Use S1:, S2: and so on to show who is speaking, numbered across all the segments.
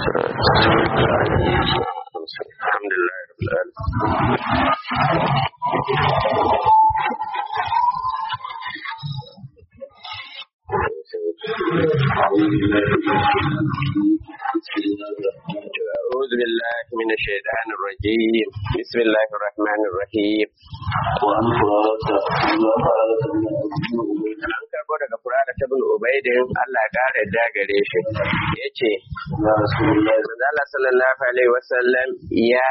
S1: alhamdulillah rabbil alamin أعوذ بالله من الشيطان الرجيم بسم الله الرحمن الرحيم
S2: وعن فرارة
S1: an karbo daga furada ta bin ubaidin Allah ƙara da gare shi ya ce
S2: يا رسول الله
S1: Allah sallallahu alaihi wasallam ya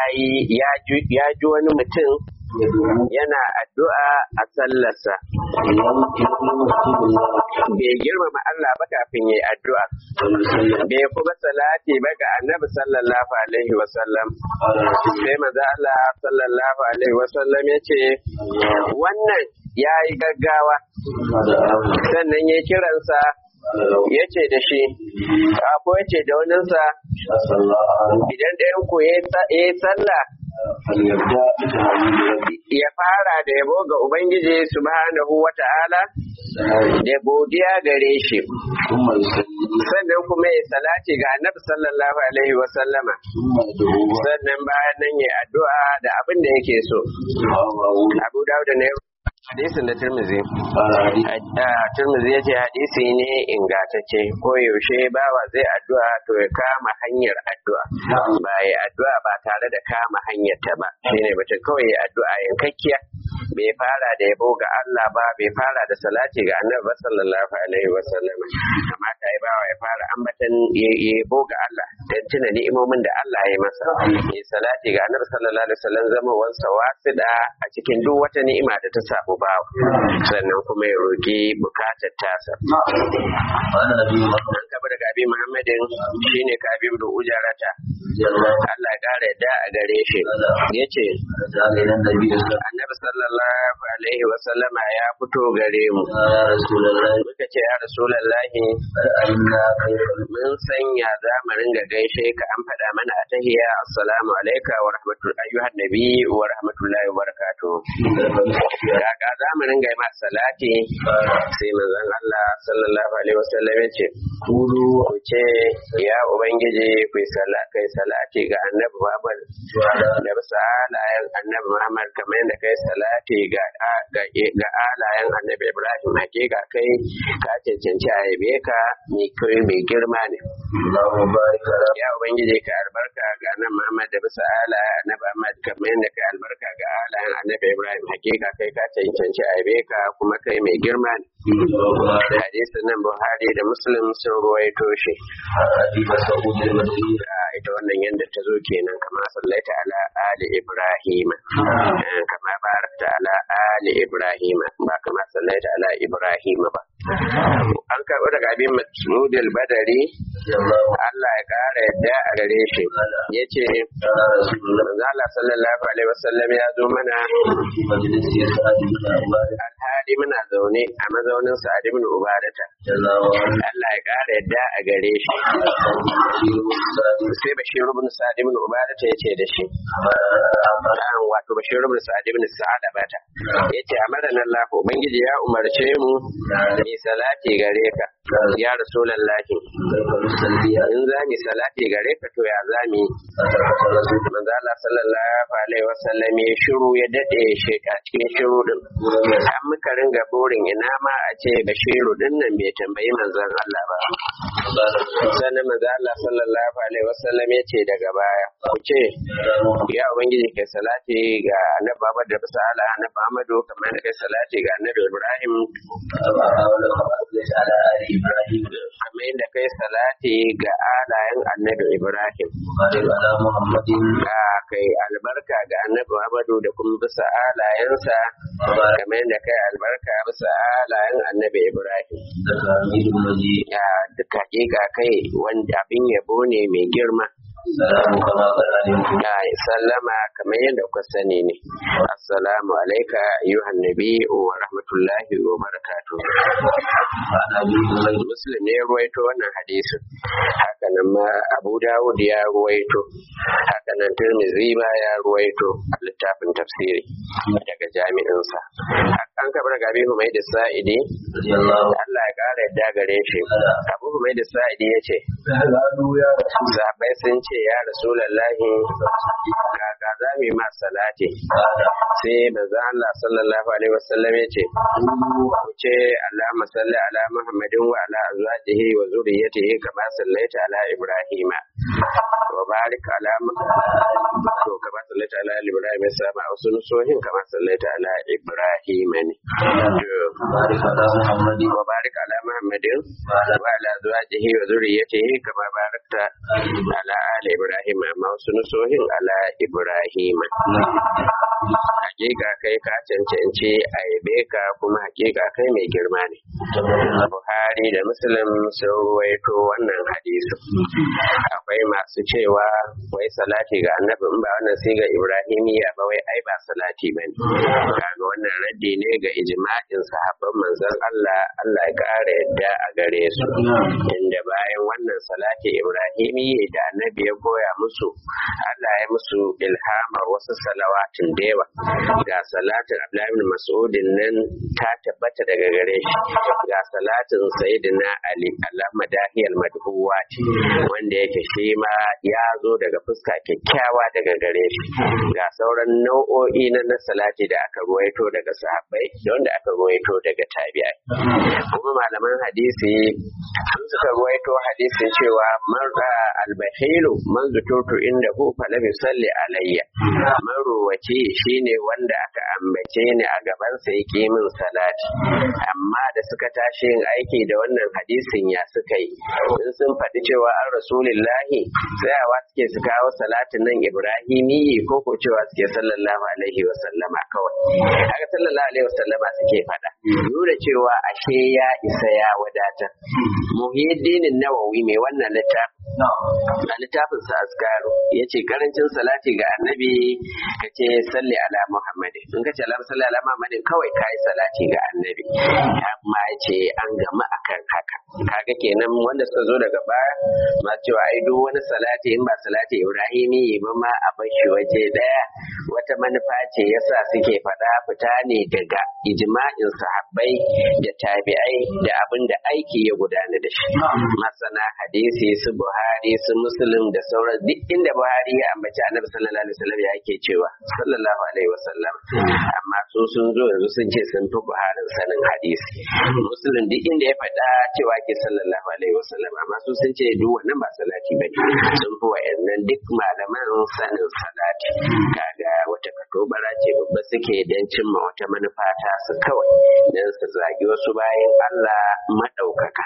S1: ji wani mutum
S2: يدعو
S1: yana addu'a a sallarsa
S2: يوم يقول رسول الله
S1: bai girmama Allah ba kafin yayi addu'a
S2: وسلم
S1: bai kuma salati ba ga annabi sallallahu alaihi wasallam
S2: قال رسول
S1: sai maza Allah sallallahu alaihi wasallam ya ce wannan ya yi gaggawa
S2: الله دعاه
S1: sannan ya kiransa
S2: قال له
S1: ya ce da shi ko ya ce da waninsa
S2: أسأل الله عنه
S1: idan ɗayan ku ya yi sallah
S2: فليبدأ بتعليم ربي
S1: ya fara da yabo ga Ubangiji subhanahu wa ta'ala da godiya gare shi
S2: ثم يسلم
S1: sannan kuma ya salati ga annabi sallallahu alaihi wa sallama
S2: ثم يدعو
S1: sannan bayan nan ya addu'a da abin da yake so
S2: وهو
S1: Abu Dawud ne hadisin da Tirmidhi
S2: قال حديث
S1: a Tirmidhi yace hadisi ne ingantacce ko yaushe bawa zai addu'a to ya kama hanyar addu'a ba ya addu'a ba tare da kama hanyar ta ba shine mutum kawai ya addu'a yankakkiya bai fara da yabo ga Allah ba bai fara da salati ga Annabi ba sallallahu alaihi wa sallam kamata ya bawa ya fara ambatan ya- yabo ga Allah dan tuna ni'imomin da Allah ya masa ya salati ga Annabi sallallahu alaihi wa sallam zama wansa wasida a cikin duk wata ni'ima da ta samu bawa sannan kuma ya roki bukatar tasa
S2: قال أبي بكر
S1: an kaba daga abi Muhammadin shine ka abi da ujarata
S2: رضي الله
S1: Allah ya kare da a gare shi yace
S2: تعالى إلى النبي صلى الله
S1: Annabi sallallahu alaihi wa sallama ya fito gare mu
S2: عليه وسلم يا رسول الله
S1: muka ce ya rasulallahi
S2: أرأينا كيف
S1: mun sanya za mu ringa gaishe ka an faɗa mana a tahiya assalamu alaika wa rahmatullahi ayyuhan nabi wa rahmatullahi wa barakatuh kaka za mu ringa yi ma salati sai manzon Allah sallallahu alaihi wasallam ya ce
S2: قولوا
S1: ku ce ya ubangiji ku yi sala- kai salati ga annabi Muhammad da bisa alayen annabi Muhammad kamar yadda kai salati ga ga ga alayen annabi Ibrahim hakika kai ka cancanci a yabe ka mai kai mai girma ne
S2: اللهم بارك على
S1: ya ubangiji ka albarka ga annabi Muhammad da bisa alayen annabi Muhammad kamar yadda kai albarka ga alayen annabi Ibrahim hakika kai ka cancanci a yabe ka kuma kai mai girma ne
S2: محمد
S1: hadisin nan Buhari da Muslim sun ruwaito shi
S2: أبي مسعود المدني
S1: a ita wannan yadda ta zo kenan kama sallaita ala ali ibrahim Eh, kama barakta ala ali ibrahim ba kama sallaita ala ibrahim ba an karɓi daga abin mas'ud al-badari
S2: رضي الله
S1: Allah ya ƙara yadda a gare shi yace
S2: قال رسول الله
S1: manzo Allah sallallahu alaihi wasallam ya zo mana
S2: في مجلس سعد بن عباد
S1: alhali muna zaune a mazaunin Sa'ad ibn Ubadata
S2: رضي الله عنه
S1: Allah ya ƙara yadda a gare shi sai Bashir ibn Sa'ad ibn Ubadata yace da shi an wato Bashir ibn Sa'ad ibn Sa'ad bata yace amaran Allah ubangiji ya umarce mu ni salati gare ka ya rasulullahi in za ni salati gare ka to ya za mi manzo Allah sallallahu alaihi wasallam ya shiru ya dade shi a cikin shiru din an muka ringa burin ina ma a ce Bashiru din nan bai tambayi manzon Allah ba sannan manzo Allah sallallahu alaihi wasallam ya ce daga baya ku ce ya ubangiji kai salati ga annabi Muhammad da bisa ala annabi Muhammadu kamar da kai salati ga annabi Ibrahim kamar yadda kai salati ga alayen annabi Ibrahim ka kai albarka ga annabi Muhammadu da kuma bisa alayensa kamar yadda kai albarka bisa alayen annabi Ibrahim ya duk hakika kai wanda abin yabo ne mai girma ya sallama kamar yadda kuka sani ne assalamu alaika ayyuhan nabi wa rahmatullahi wa barakatuh muslim ne ya ruwaito wannan hadisin haka nan ma abu dawud ya ruwaito haka nan tirmizi ma ya ruwaito a littafin tafsiri daga jami'insa an kabar gabi humai da sa'idi Allah ya kara yadda gare shi abu humai da sa'idi ya ce sahabai sun ce ya rasulallahi kaka za mu yi ma salati sai manzo Allah sallallahu alaihi wasallam ya ce ku ce Allahumma salli ala Muhammadin wa ala azwajihi wa zurriyyatihi kama sallaita ala Ibrahim wa barik ala to kama sallaita ala Ibrahim sama wasu nusohin kama sallaita ala Ibrahim ne wa barik ala Muhammadin wa ala azwajihi wa zurriyyatihi kama barakta ala ali Ibrahim amma wasu nusohin ala Ibrahim hakika kai ka cancanci a yabe ka kuma hakika kai mai girma ne buhari da muslim sun waito wannan hadisi akwai masu cewa wai salati ga annabi in ba wannan sai ga ibrahimiya ba wai ai ba salati ba ne kaga wannan raddi ne ga ijma'in sahabban manzon Allah Allah ya kara yadda a gare su inda bayan wannan salati ibrahimi da annabi ya koya musu Allah ya musu ilhamar wasu salawatin da yawa ga salatin Abdullahi bin Mas'udin nan ta tabbata daga gare shi ga salatin Sayyidina Ali Allahumma dahiyal madhuwat wanda yake shi ma ya zo daga fuska kyakkyawa daga gare shi ga sauran nau'o'i na na salati da aka ruwaito daga sahabbai da wanda aka ruwaito daga tabi'ai kuma malaman hadisi sun suka ruwaito hadisin cewa man albahilu man zututu inda hu falam yusalli alayya marowace shine wanda aka ambace ni a gaban sa yake min salati amma da suka tashi yin aiki da wannan hadisin ya suka yi in sun faɗi cewa an rasulillahi tsayawa suke su kawo salatin nan ibrahimi ko ko cewa suke sallallahu alaihi wa sallama kawai haka sallallahu alaihi wa sallama suke faɗa nuna cewa ashe ya isa ya wadatar muhiddin nawawi mai wannan littafin a littafin sa askaru ya ce karancin salati ga annabi ka ce salli ala muhammad in ka ce ala salli ala muhammad kawai ka yi salati ga annabi amma ya ce an gama akan haka kaga kenan wanda suka zo daga baya ma cewa ai duk wani salati in ba salati ibrahimi ba ma a bashi waje daya wata manufa ce yasa suke faɗa fita ne daga ijma'in sahabbai da tabi'ai da abin da aiki ya gudana da shi masana hadisi su buhari su muslim da sauran duk inda buhari ya ambaci annabi sallallahu alaihi wasallam ya ke cewa sallallahu alaihi wasallam amma su sun zo yanzu sun ce sun fi buharin sanin hadisi muslim duk inda ya faɗa cewa ke sallallahu alaihi wasallam amma su sun ce duk wannan ba salati bane sun fi wa'annan duk malaman sanin salati kaga wata katobara ce babba suke don cimma wata manufa ta su kawai don su zagi wasu bayan Allah maɗaukaka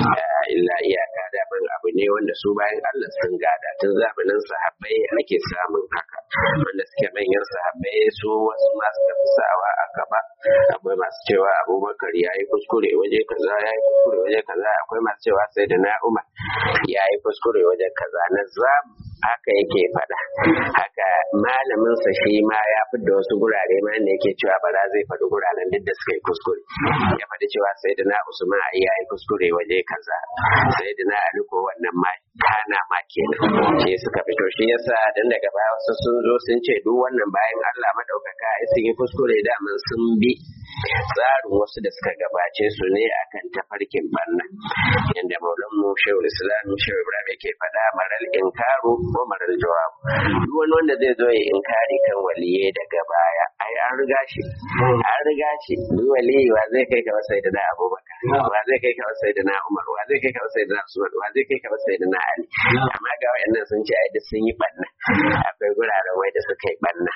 S1: illa iyaka da ban abu ne wanda su bayan Allah sun gada tun zamanin sahabbai ake samun haka wanda suke manyan sahabbai su wasu masu tafisawa a gaba akwai masu cewa abubakar ya yi kuskure waje kaza ya yi kuskure waje kaza akwai masu cewa sai da na umar ya yi kuskure waje kaza na zamu haka yake faɗa haka malamin sa shi ma ya fidda wasu gurare ma ne yake cewa ba zai faɗi guraren duk da suka yi kuskure ya faɗi cewa sai da na usman ya yi kuskure waje kaza sai da na ali ko wannan ma kana ma kenan shi suka fito shi yasa dan daga baya wasu sun zo sun ce duk wannan bayan Allah madaukaka ai sun yi kuskure da mun sun bi tsarin wasu da suka gabace su ne akan tafarkin banna yanda maulan mu shehu islam shehu ibrahim yake faɗa maral inkaru ko maral jawab duk wani wanda zai zo ya inkari kan waliye daga baya ai an riga shi an riga shi duk waliyi wa zai kai ka wasai da abubakar wa zai kai ka wasai da umar wa zai kai ka wasai da usman wa zai kai ka wasai da ali amma ga wayannan sun ce ai duk sun yi banna akwai guraren wai da suka yi banna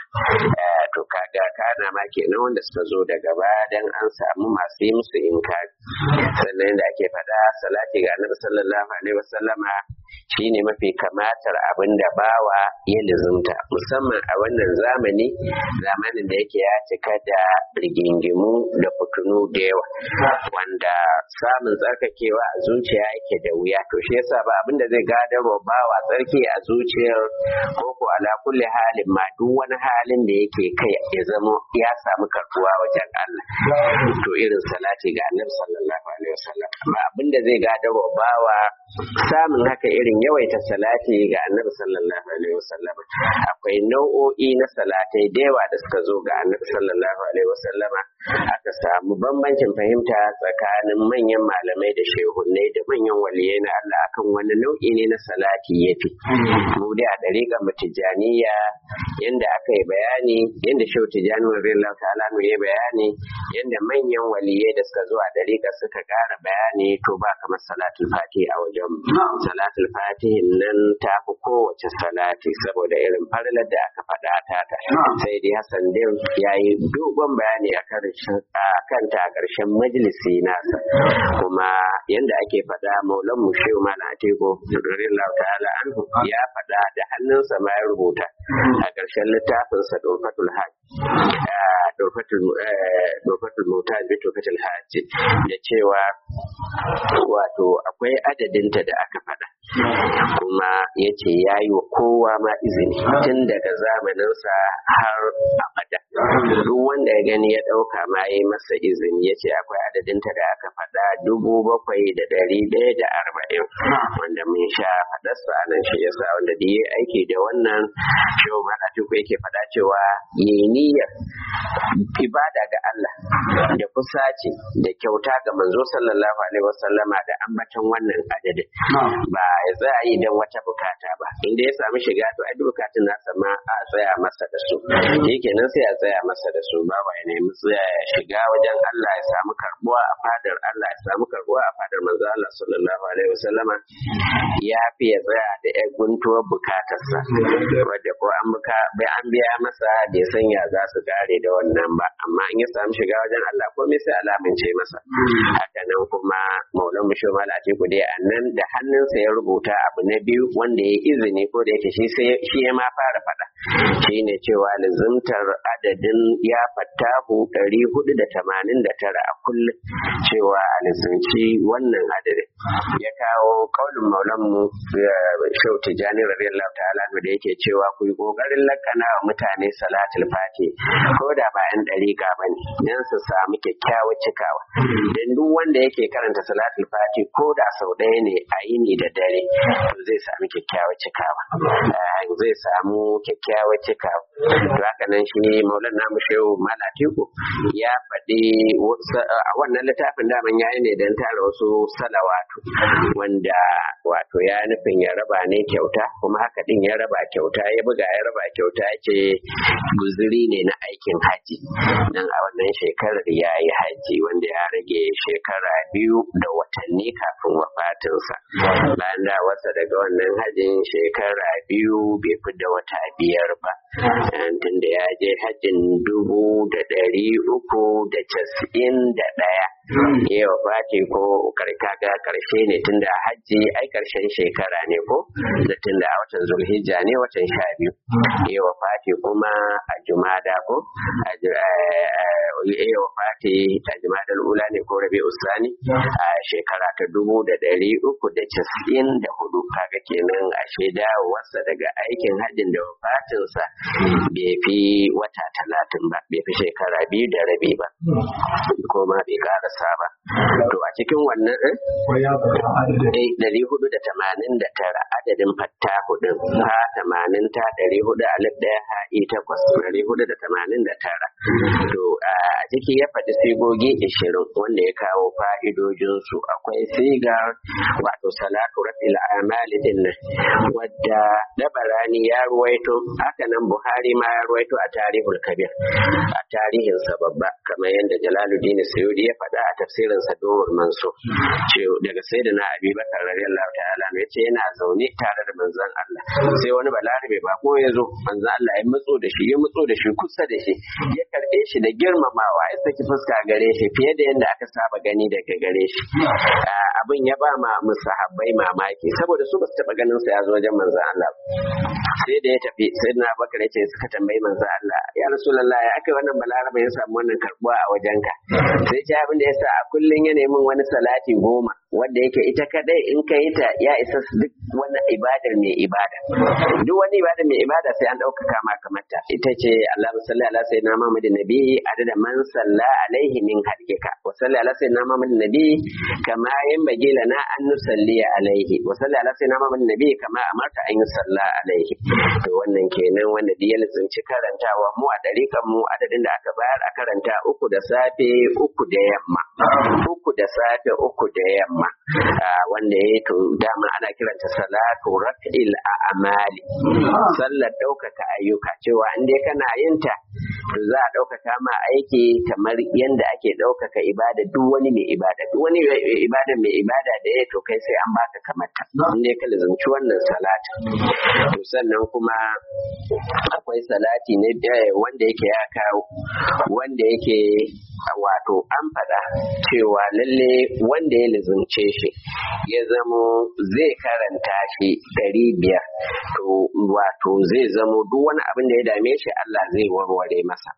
S1: to kaga kana ma kenan wanda suka zo daga baya dan an samu masu yi musu inkari sannan da ake faɗa salati ga annabi sallallahu alaihi wasallama shine mafi kamatar abin da bawa ya lizumta musamman a wannan zamani zamanin da yake ya cika da rigingimu da fitunu da yawa wanda samun tsarkakewa a zuciya yake da wuya to shi yasa ba abin da zai gadarwa bawa tsarki a zuciyar koko ala kulli halin ma duk wani halin da yake kai ya zama ya samu karbuwa wajen Allah to irin salati ga annabi sallallahu alaihi wasallam ba abin da zai gadarwa bawa samun haka irin yawaita salati ga annabi sallallahu alaihi wasallam akwai nau'o'i na salatai da yawa da suka zo ga annabi sallallahu alaihi wasallam aka samu bambancin fahimta tsakanin manyan malamai da shehunnai da manyan waliyai na Allah akan wani nau'i ne na salati yafi mu dai a dariƙar mutijaniya yanda aka yi bayani yanda shehu tijani radiyallahu ta'ala mu yi bayani yanda manyan waliyai da suka zo a dariƙar suka ƙara bayani to ba kamar salatul fati a wajen salatul fati nan ta fi kowace salati saboda irin farlar da aka faɗa ta ta sai dai Hassan din ya yi dogon bayani a kan ta a ƙarshen majalisi nasa kuma yanda ake faɗa maulan mu shehu malam atiko radiyallahu ta'ala anhu ya faɗa da hannunsa ma ya rubuta a ƙarshen littafinsa dofatul hajj dofatul mutaj bi dofatul hajj da cewa wato akwai adadinta da aka faɗa kuma ya ce ya yi wa kowa ma izini tun daga zamaninsa har abada duk wanda ya gani ya ɗauka ma ya yi masa izini ya ce akwai adadinta da aka faɗa dubu bakwai da ɗari ɗaya da arba'in wanda mun sha faɗarsa a nan shi yasa wanda da yi aiki da wannan shehu malatiku yake faɗa cewa yi niyyar ibada ga Allah da kusaci da kyauta ga manzo sallallahu alaihi wasallama da ambatan wannan adadin ba ya tsaya yi don wata bukata ba inda ya samu shiga to ai bukatun nasa ma a tsaya masa da su kenan sai a tsaya masa da su ba ba ya nemi tsaya ya shiga wajen Allah ya samu karbuwa a fadar Allah ya samu karbuwa a fadar manzo Allah sallallahu alaihi wasallama ya fi ya tsaya da ya guntuwar bukatarsa wadda ko an buka bai an biya masa da ya sanya za su kare da wannan ba amma in ya samu shiga wajen Allah komai sai alamince masa haka nan kuma maulan musho malati ku dai annan da hannunsa ya rubuta abu na biyu wanda ya izini ko da yake shi ya ma fara faɗa shine cewa lizimtar adadin ya fattahu ɗari hudu da tamanin da tara a kullum cewa a lizimci wannan adadin ya kawo kaulin maulanmu shau tijjani radiyallahu ta'ala da yake cewa ku yi ƙoƙarin lakana wa mutane salatul fati ko da bayan ɗariƙa ba ne don su samu kyakkyawar cikawa don duk wanda yake karanta salatul fati ko da sau ɗaya ne a yini da dare to zai samu kyakkyawar cikawa zai samu kyakkyawar cikawa haka nan shi maulan namu shehu malatiku ya faɗi a wannan littafin daman yayi ne don tara wasu salawatu wanda wato ya nufin ya raba ne kyauta kuma haka din ya raba kyauta ya buga ya raba kyauta ce guzuri ne na aikin haji nan a wannan shekarar ya yi haji wanda ya rage shekara biyu da watanni kafin wafatinsa bayan da wasa daga wannan hajin shekara biyu bai fi da wata biyar ba tunda ya je hajjin dubu da ɗari uku da casa'in da ɗaya ya wafati ko karkaga karshe ne tunda hajji ai karshen shekara ne ko da tunda a watan zulhijja ne watan sha biyu ya wafati kuma a jumada ko ya wafati a jumada ula ne ko rabi usani a shekara ta dubu da ɗari uku da casa'in da hudu kaga kenan a shaida wasa daga aikin hajjin da wafatinsa bai fi wata talatin ba bai fi shekara biyu da rabi ba ko ma bai karasa ba to a cikin wannan ɗari hudu da tamanin da tara adadin fatta hudun ha tamanin ta ɗari hudu alif ɗaya ha i takwas ɗari hudu da tamanin da tara to a ciki ya faɗi sigogi ishirin wanda ya kawo fa'idojinsu akwai sigar wato salatu rabbil amali din nan wadda dabarani ya ruwaito haka nan buhari ma ya ruwaito a tarihul kabir a tarihinsa babba kamar yadda jalaluddin suyudi ya faɗa a tafsirin sa dawar manso ce daga sayyidina abi bakar radiyallahu ta'ala ya ce yana zaune tare da manzon Allah sai wani balarabe ba ko ya zo manzon Allah ya mutso da shi ya mutso da shi kusa da shi ya karɓe shi da girmamawa ya saki fuska gare shi fiye da yadda aka saba gani daga gare shi abin ya ba ma musahabbai mamaki saboda su ba su taɓa ganin sa ya zo wajen manzon Allah sai da ya tafi sai na bakar ya ce suka tambayi manzo Allah ya rasulullah ya aka wannan balaraba ya samu wannan karbuwa a wajenka sai ce abin da ya sa a kullun ya nemi wani salati goma wanda yake ita kadai in ka yi ta ya isa duk wani ibadar mai ibada duk wani ibada mai ibada sai an ɗaukaka ma kamar ta ita ce Allah salli ala sayyidina Muhammad nabi adada man salla alaihi min halkika wa salli ala sayyidina Muhammad nabi kama yanbaghi lana an nusalli alaihi wa salli ala sayyidina Muhammad nabi kama amarta an yusalla alaihi to wannan kenan wanda da ya lizinci karantawa mu a dariƙan mu adadin da aka bayar a karanta uku da safe uku da yamma uku da safe uku da yamma wanda ya to dama ana kiranta salatu raf'il a'mali sallar ɗaukaka ayyuka cewa in dai kana yin ta to za a ɗaukaka ma aiki kamar yadda ake ɗaukaka ibada duk wani mai ibada duk wani ibada mai ibada da ya to kai sai an baka kamar ta in dai ka lazumci wannan salati to sannan kuma akwai salati ne wanda yake ya kawo wanda yake wato an faɗa cewa lalle wanda ya lizumce shi ya zamo zai karanta shi ɗari biyar to wato zai zamo duk wani abin da ya dame shi Allah zai warware masa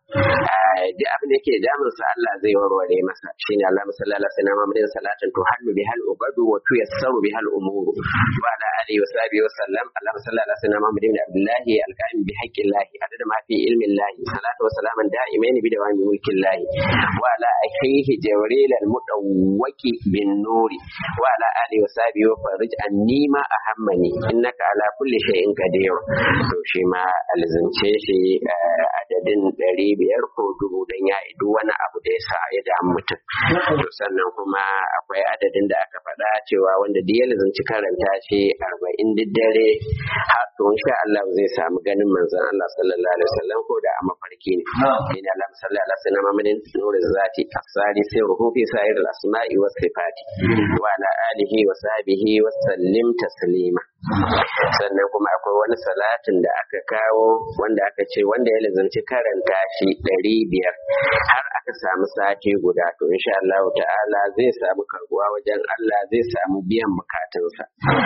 S1: duk abin da yake damunsa Allah zai warware masa shine Allah musalla ala sayyidina Muhammadin salatin to hallu bihal ubadu wa tuyassaru bihal umuru wa ala alihi wa sahbihi wa sallam Allah musalla ala sayyidina Muhammadin Abdullahi alqaim bi haqqillahi adada ma fi ilmi Allah salatu wa salaman da'imain bi dawami mulkillahi wa ala akhihi Jibril al-mudawwaki bin nuri wa ala alihi wa sahbihi wa farij anni ma ahammani innaka ala kulli shay'in qadir to shi ma alzance shi adadin ɗari biyar ko dubu don ya idu wani abu da ya sa ya damu mutum to sannan kuma akwai adadin da aka faɗa cewa wanda duk ya lazanci karanta shi arba'in duk dare har to insha Allah zai samu ganin manzon Allah sallallahu alaihi wasallam ko da a mafarki ne ina Allah sallallahu alaihi wasallam Muhammadin nurul zati asari sai ruhu fi sa'ir al-asma'i was sifati wa ala alihi wa sahbihi wa sallim taslima sannan kuma akwai wani salatin da aka kawo wanda aka ce wanda ya lazanci karanta shi ɗari biyar har aka samu sati guda to insha Allah ta'ala zai samu karbuwa wajen Allah zai samu biyan bukatunsa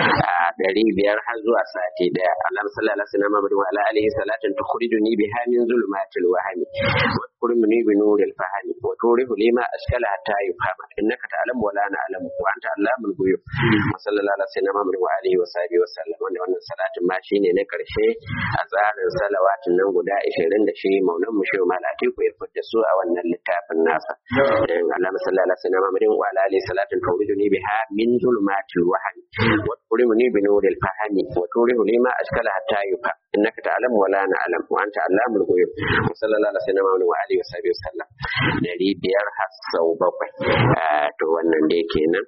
S1: a ɗari biyar har zuwa sati daya Allah sallallahu alaihi wasallam wa ala alihi salatin tukhrijuni biha min zulumatil wahmi wa tukhrijuni bi nuril fahmi wa turihu lima ashkala hatta yufhama innaka ta'lamu wa la na'lamu wa anta allamul ghuyub sallallahu alaihi wasallam wa alihi wa sahbihi wa sallam wanda wannan salatin ma shine na karshe a tsarin salawatin nan guda 20 da shi maulan mu shi malati ku irfut da su a wannan littafin nasa dan Allah sallallahu alaihi wasallam wa ala alihi salatin tawriduni biha min zulumatil wahmi wa turimuni bi nuril fahmi wa turihu lima ashkala hatta yufa innaka ta'lamu wa la na'lam wa anta allamul ghuyub sallallahu alaihi wasallam wa alihi wa sahbihi wa sallam dari biyar har sau bakwai to wannan dai kenan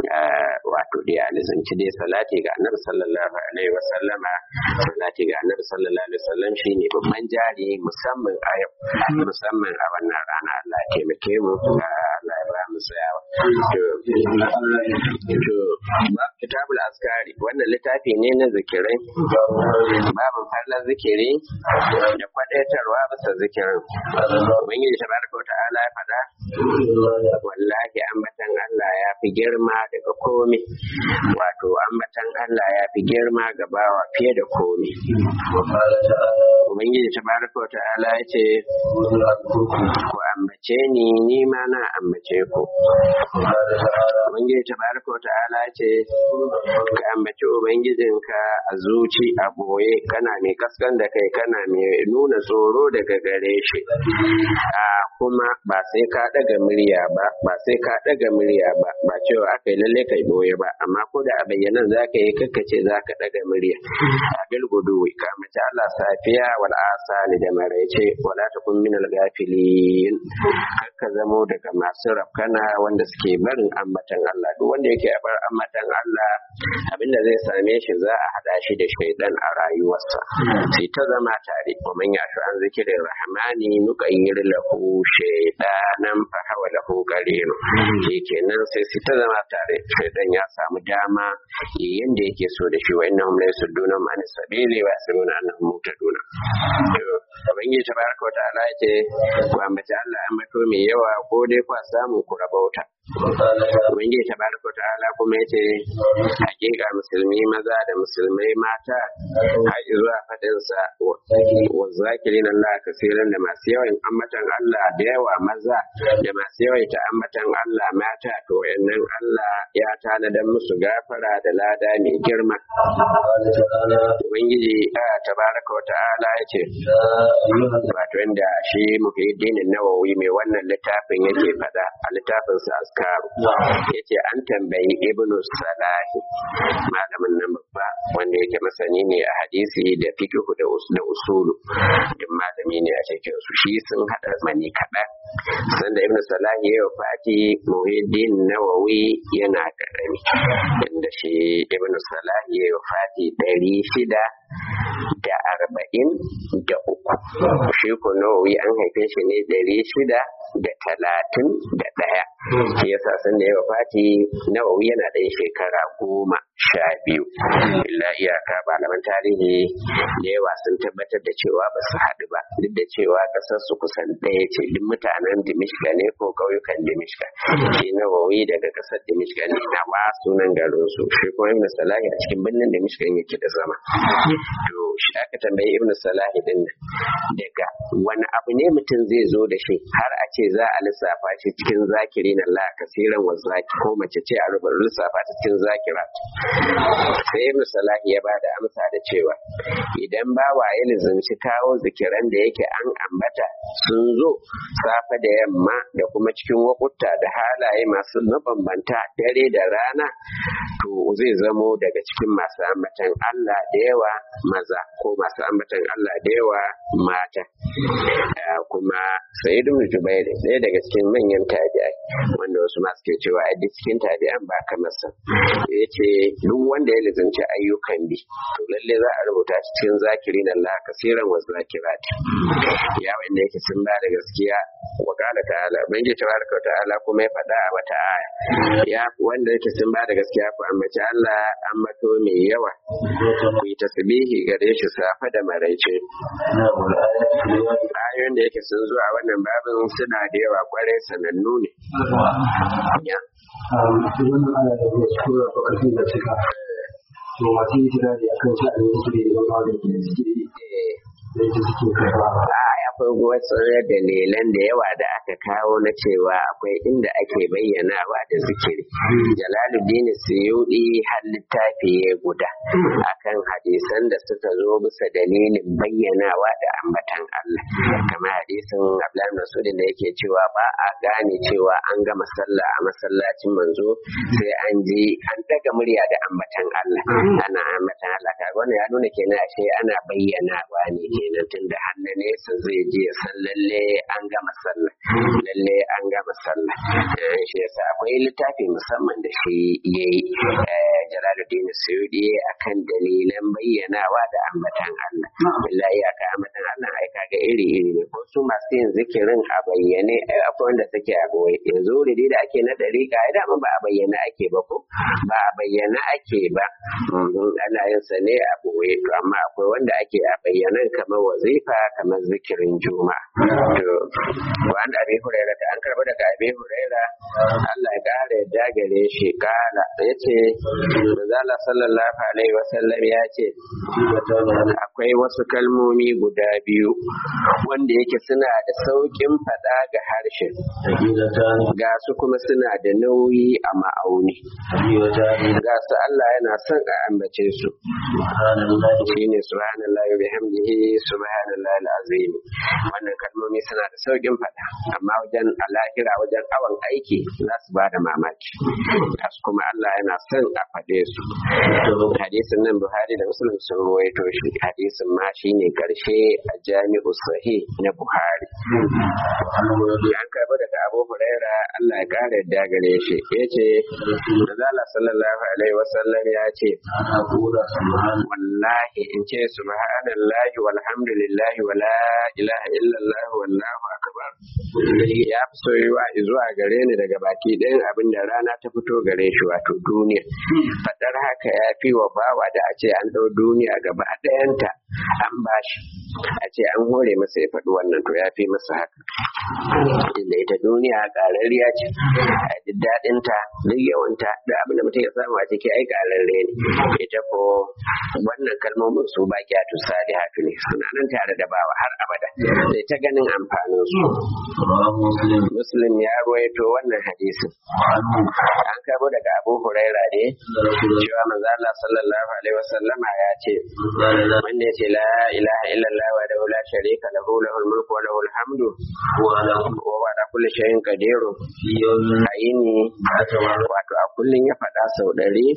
S1: wato dai alizanci dai salati ga annabi sallallahu alaihi wa sallama salati ga annabi sallallahu alaihi wa sallam shine babban jari musamman a yau musamman a wannan rana Allah ya taimake mu Allah ya ba mu tsayawa to kitabul askari wannan littafi ne na zikirai babu fallar zikiri da kwadaitarwa bisa zikirin ubangiji tabaraka ta'ala ya faɗa wallahi ambatan Allah ya fi girma daga komi wato ambatan Allah ya fi girma ga bawa fiye da komi ubangiji tabaraka ta'ala ya ce ku ambace ni ni ma na ambace ku ubangiji tabaraka ta'ala ya ce ka ambaci ubangijinka a zuci a boye kana mai kaskan da kai kana mai nuna tsoro daga gare shi a kuma ba sai ka daga murya ba ba sai ka daga murya ba ba cewa aka yi lalle kai boye ba amma ko da a bayyanan za ka yi kakkace za ka daga murya a bil guduwi ka mace Allah safiya wal asali da maraice wala takun minal gafilin kakka zamo daga masu rafkana wanda suke barin ambatan Allah duk wanda yake bar ambatan Allah abinda zai same shi za a hada shi da shaidan a rayuwarsa sai ta zama tare wa man yashu an zikirin rahmani nuqayyir lahu shaydanan fa hawa lahu qarinu kenan sai sai ta zama tare shaidan ya samu dama yayin da yake so da shi wa innahum la yasudduna man sabili wa yasruna annahum mutaduna Ubangiji tabaraka wa ta'ala ya ce ku ambaci Allah ambato mai yawa ko dai kwa samu ku rabauta. Ubangiji tabaraka wa ta'ala kuma ya ce hakika musulmi maza da musulmai mata har zuwa fadinsa wa zakirin Allah kasiran da masu yawan ambatan Allah da yawa maza da masu yawaita ambatan Allah mata to wayannan Allah ya tanadar musu gafara da lada mai girma. Ubangiji tabaraka wa ta'ala ya ce wato inda shi muhiddin nawawi mai wannan littafin yake fada a littafin sa askaru yace an tambayi ibnu salahi malamin nan babba wanda yake masani ne a hadisi da fiqh da da usulu duk malami ne a cikin su shi sun hada mani kaɗan sanda ibnu salahi ya fati muhiddin nawawi yana karami inda shi ibnu salahi ya fati ɗari shida da arba'in da uku shi ko nawawi an haife shi ne ɗari shida da talatin da ɗaya shi yasa san da yawa fati nawawi yana ɗan shekara goma sha biyu illa iyaka malaman tarihi da yawa sun tabbatar da cewa ba su haɗu ba duk da cewa ƙasar su kusan ɗaya ce duk mutanen dimishka ne ko ƙauyukan dimishka shi nawawi daga ƙasar dimishka ne na ba sunan garin su shi kuma ibn salahi a cikin birnin dimishka yake da zama to shi aka tambayi ibn salahi din daga wani abu ne mutum zai zo da shi har a ce za a lissafa shi cikin zakiri na Allah kasiran wa zaki ko mace ce a rubar lissafa ta cikin zakira sai ibn salahi ya bada amsa da cewa idan bawa ya lizanci kawo zikiran da yake an ambata sun zo safe da yamma da kuma cikin wakutta da halaye masu mabambanta dare da rana to zai zamo daga cikin masu ambatan Allah da yawa maza ko masu ambatan Allah da yawa mata kuma sayyid ibn jubair ɗaya daga cikin manyan tabi'ai wanda wasu ma suke cewa a duk cikin tabi'an ba kamar sa yace duk wanda ya lizanci ayyukan bi to lalle za a rubuta shi cikin zakirin Allah kasiran wa zakirat ya wanda yake sun ba da gaskiya wa qala ta'ala bangi tabaraka wa ta'ala kuma ya faɗa a wata aya ya wanda yake sun ba da gaskiya ku ambaci Allah ambato mai yawa ku yi tasbihi gare shi safa da maraice ayoyin da yake sun zuwa wannan babin suna da yawa kwarai sanannu ne ya
S3: wannan ana da wasu tura ko ƙarfin da suka to masu yi tunani akan sha'anin su da yawan magani da suke yi da ita suke karɓa
S1: akwai wasu dalilan da yawa da aka kawo na cewa akwai inda ake bayyanawa da zikiri jalaluddin suyudi har littafi ya guda akan hadisan da suka zo bisa dalilin bayyanawa da ambatan Allah kamar hadisin Abdullahi Masud da yake cewa ba a gane cewa an gama sallah a masallacin manzo sai an ji an daga murya da ambatan Allah ana ambatan Allah kaga wannan ya nuna kenan ashe ana bayyanawa ne kenan tunda hannu nesa zai ji ya san lalle an gama sallah lalle an gama sallah shi yasa akwai littafi musamman da shi yayi Jalaluddin Suyudi akan dalilan bayyanawa da ambatan Allah billahi aka ambatan Allah ai kaga iri iri ne ko su masu yin zikirin a bayyane akwai wanda suke a boye yanzu wuri da ake na dariƙa ai dama ba a bayyana ake ba ko ba a bayyana ake ba ana yin sa ne a boye to amma akwai wanda ake a bayyanan kamar wazifa kamar zikirin juma'a to wanda abi huraira da an karba daga abi huraira Allah ya kare da gare shi kala yace manzala sallallahu alaihi wasallam ya ce akwai wasu kalmomi guda biyu wanda yake suna da saukin fada ga harshen ga su kuma suna da nauyi a ma'auni ga su Allah yana son a ambace su shine subhanallahi wa bihamdihi subhanallahi alazim wannan kalmomi suna da saukin fada amma wajen alahira wajen awan aiki za su ba da mamaki su kuma Allah yana son a faɗe su hadisin nan Buhari da Muslim sun ruwaito shi hadisin ma shine karshe a jami'u sahih na Buhari an karɓi daga Abu Huraira Allah ya kare da gare shi yace Manzala sallallahu alaihi wasallam ya ce wallahi in ce subhanallahi walhamdulillahi wala ilaha illallah wallahu akbar ya fi soyuwa zuwa gare ni daga baki ɗayan abin da rana ta fito gare shi wato duniya faɗar haka ya fi wa bawa da a ce an ɗau duniya gaba ɗayanta an bashi a ce an hore masa ya faɗi wannan to ya fi masa haka inda ita duniya ƙararriya ce a ji daɗinta duk yawanta da abin da mutum ya samu a ciki ai ƙararre ne ita ko wannan kalmomin su ba kya tu salihatu ne suna nan tare da bawa har abada sai ta ganin amfanin su muslim ya ruwaito wannan hadisin an karbo daga abu huraira ne cewa manzo Allah sallallahu alaihi wasallama ya ce wanda ya ce la ilaha illallah wa da la sharika lahu lahul mulku wa lahul hamdu wa ala kulli shay'in qadir ayini wato a kullun ya faɗa sau ɗari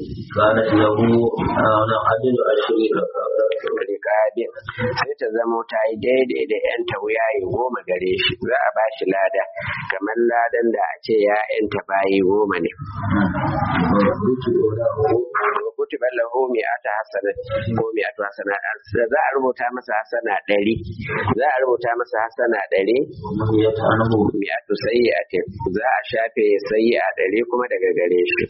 S1: rikabin sai ta zamo ta yi daidai da yan tawuyayi goma gare shi za a ba shi lada kamar ladan da a ce ya yanta bayi goma ne kutiba lahu mi'ata hasana ko mi'atu hasana za a rubuta masa hasana ɗari za a rubuta masa hasana ɗari mi'atu sayyi'atin za a shafe sayyi'a ɗari kuma daga gare shi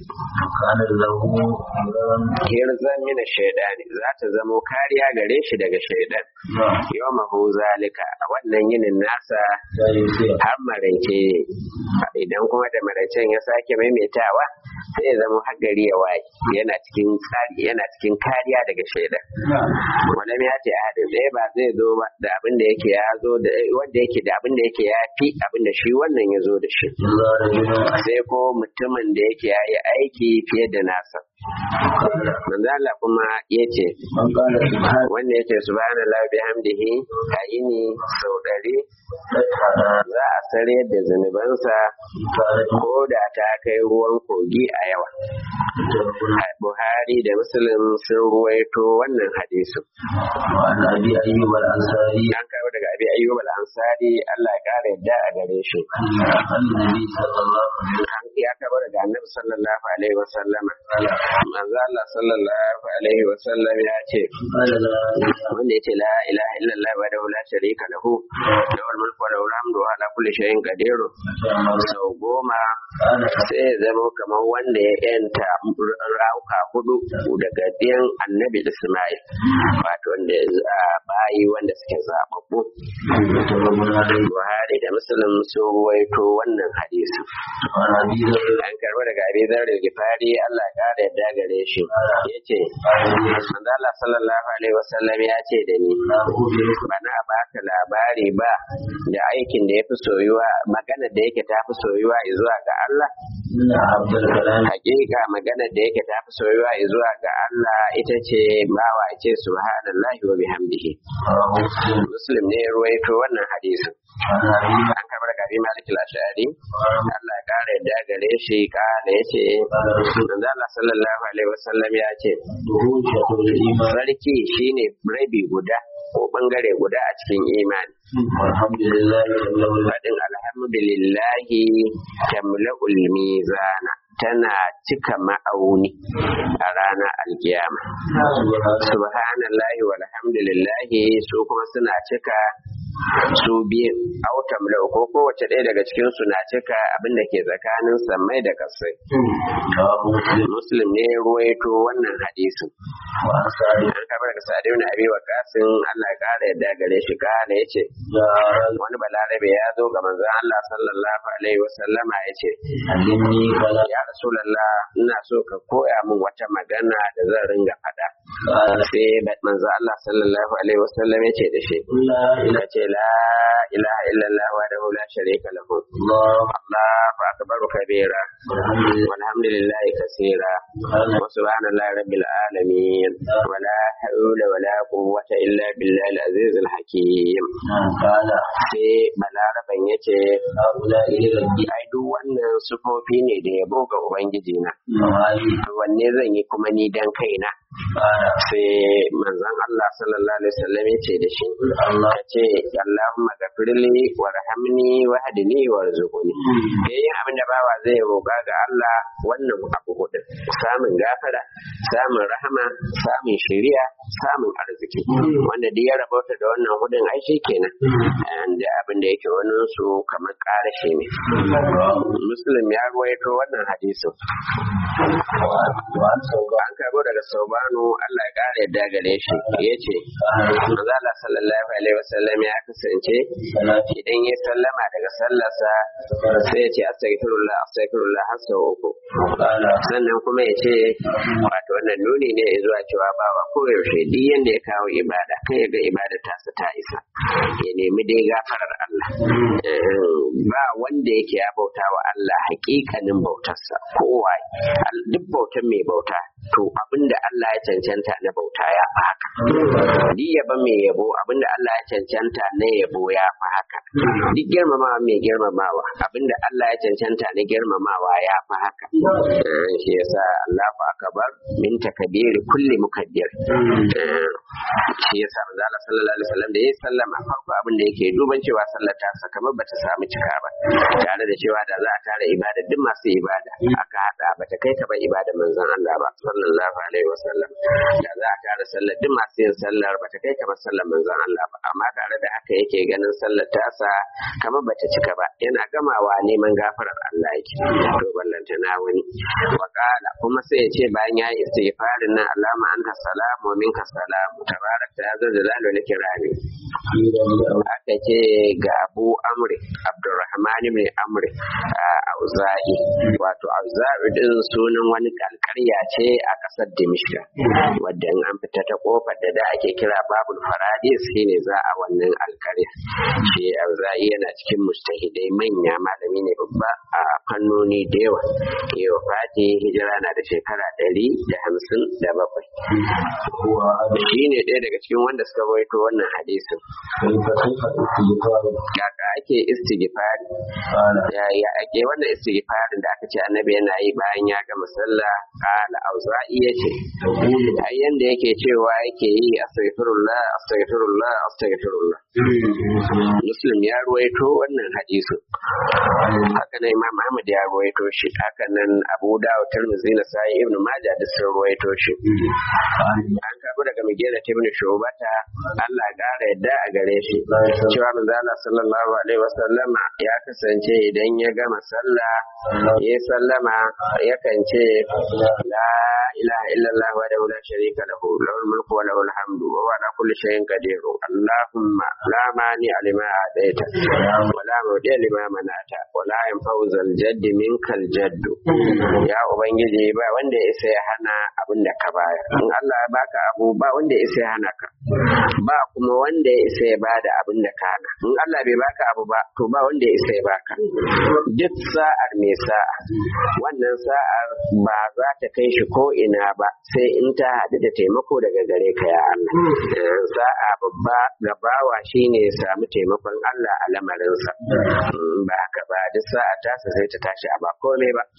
S1: hirzan mina shaidani za ta zamo kariya gare shi daga shaidan yau mahu zalika a wannan yinin nasa har maraice idan kuma da maraicen ya sake maimaitawa sai ya zama har gari ya waye yana cikin tsari yana cikin kariya daga shaidan wani ya ce hadin ɗaya ba zai zo ba da abin da yake ya zo da wanda yake da abin da yake ya fi abin da shi wannan ya zo da shi sai ko mutumin da yake ya yi aiki fiye da nasa manzo Allah kuma yace wanda yake subhanallahi bihamdihi a ini sau ɗari za a sare da zunubansa ko da ta kai ruwan kogi a yawa Buhari da Muslim sun ruwaito wannan hadisu. An karɓi daga abi ayyub al-ansari Allah ya kare yadda a gare shi. An ya karɓi daga annabi sallallahu alaihi wa sallam. Manzo Allah sallallahu alaihi wa sallam ya ce wanda ya ce la ilaha illallah wa la sharika lahu lahul mulku wa lahul hamdu wa ala kulli shay'in qadir sau goma sai ya zama kamar wanda ya yanta rauka hudu daga ɗiyan annabi Ismail wato wanda ya bayi wanda suke zababbu Buhari da Muslim sun ruwaito wannan hadisi an karɓi daga Abi Dharr Gifari Allah ya kare yadda gare shi yace manzo Allah sallallahu alaihi wasallam ya ce da ni bana baka labari ba da aikin da ya fi soyuwa magana da yake ta fi soyuwa zuwa ga Allah hakika magana da yake ta fi soyuwa zuwa ga Allah ita ce bawa ce subhanallahi wa bihamdihi muslim ne ya ruwaito wannan hadisin an karɓar daga abi malik al-ashari Allah ya kare da gare shi kana yace manzo Allah sallallahu alaihi wasallam ya ce sarki shine rabi guda ko bangare guda a cikin imani faɗin alhamdulillahi tamla'ul mizana tana cika ma'auni a ranar alkiyama subhanallahi walhamdulillahi su kuma suna cika su biyu autam lau ko kowace ɗaya daga cikin su na cika abin da ke tsakanin sammai da kasai muslim ne ruwaito wannan hadisin an karɓar daga sa'adu na abi wa kasin allah ya ƙara yadda gare shi kana ya ce wani balarabe ya zo ga manzon allah sallallahu alaihi wasallama ya ce ya rasulallah ina so ka koya min wata magana da zan ringa faɗa sai manzo Allah sallallahu alaihi wasallam ya ce da shi ya ce la ilaha illallah wa la sharika lahu Allahu akbar kabira walhamdulillahi kaseera wa subhanallahi rabbil alamin wa la hawla wa la quwwata illa billahi al-aziz al-hakim sai balaraban yace ai duk wannan sufofi ne da yabo ga ubangiji na wanne zan yi kuma ni dan kaina sai manzon Allah sallallahu alaihi wasallam ya ce da shi ka ce Allahumma gafirli warhamni wahdini warzuqni yayin abin da bawa zai roƙa ga Allah wannan abu hudu samun gafara samun rahama samun shari'a samun arziki wanda duk ya rabauta da wannan hudun ai shi kenan da abin da yake wani su kamar ƙarashe ne muslim ya ruwaito wannan hadisin an karbo daga sauba anhu Allah ya kare yadda gare shi yace manzo Allah sallallahu alaihi wasallam ya kasance idan ya sallama daga sallarsa sai ya ce astaghfirullah astaghfirullah har sau uku sannan kuma ya ce wato wannan nuni ne zuwa cewa bawa koyaushe duk yanda ya kawo ibada kai ga ibada tasa ta isa ya nemi dai gafarar Allah ba wanda yake ya bauta wa Allah hakikanin bautarsa kowa duk bautan mai bauta to abinda Allah ya cancanta na bauta ya fi haka duk yaba mai yabo abinda Allah ya cancanta na yabo ya fi haka duk girmamawa mai girmamawa abinda Allah ya cancanta na girmamawa ya fi haka shi yasa Allahu akbar min takbiri kulli mukaddir shi yasa manzo Allah sallallahu alaihi wasallam da ya sallama farko abin da yake duban cewa sallar ta sa kamar bata samu cika ba tare da cewa da za a tara ibada duk masu ibada aka hada bata kai ta ba ibada manzon Allah ba sallallahu alaihi wasallam da za a tara sallar duk masu yin sallar bata kai ta ba sallar manzon Allah ba amma tare da haka yake ganin sallar ta sa kamar bata cika ba yana gamawa neman gafarar Allah yake to ballanta na wani wakala kuma sai ya ce bayan ya yi istighfarin nan Allahumma anta salamu minka salamu tabarakta ya zazzala da kirani aka ce ga abu amri abdurrahman ibn amri auza'i wato auza'i din sunan wani alkarya ce a kasar dimishka wadda in an fita ta kofar da da ake kira babul faradis shine za a wannan alkarya shi auza'i yana cikin mustahidai manya malami ne babba a fannoni da yawa yau fati hijira na da shekara ɗari da hamsin da bakwai shi ne ɗaya daga cikin wanda suka rawaito wannan hadisin kaka ake istighfari ya ake wannan istighfarin da aka ce annabi yana yi bayan ya gama sallah qala auza'i yace ai yanda yake cewa yake yi astaghfirullah astaghfirullah astaghfirullah muslim ya ruwaito wannan hadisin haka nan imam ahmad ya ruwaito shi haka nan abu dawud tirmidhi na sai ibn majah da sun ruwaito shi an karbo daga migera ibn shubata Allah ya kara yadda a gare shi cewa manzo Allah sallallahu alaihi wasallam ya kasance idan ya gama sallah ya sallama yakan ce la ilaha illallah wa la sharika lahu lahul mulku wa lahul hamdu wa huwa ala kulli shay'in qadir allahumma la mani lima adaita wa la mudi lima manata wa la yanfa'u zal jadd minkal jadd ya ubangiji ba wanda ya isa ya hana abin da ka bayar in Allah ya baka abu ba wanda ya isa ya hana ka ba kuma wanda ya isa ya bada abin da ka hana in Allah bai baka abu ba to ba wanda ya isa ya baka duk sa'ar mai sa'a wannan sa'ar ba za ta kai shi ko ina ba sai in ta haɗu da taimako daga gare ka ya Allah sa'a babba gabawa shine ya samu taimakon Allah a lamarinsa ba haka ba duk sa'a tasa sai ta tashi a ba komai ba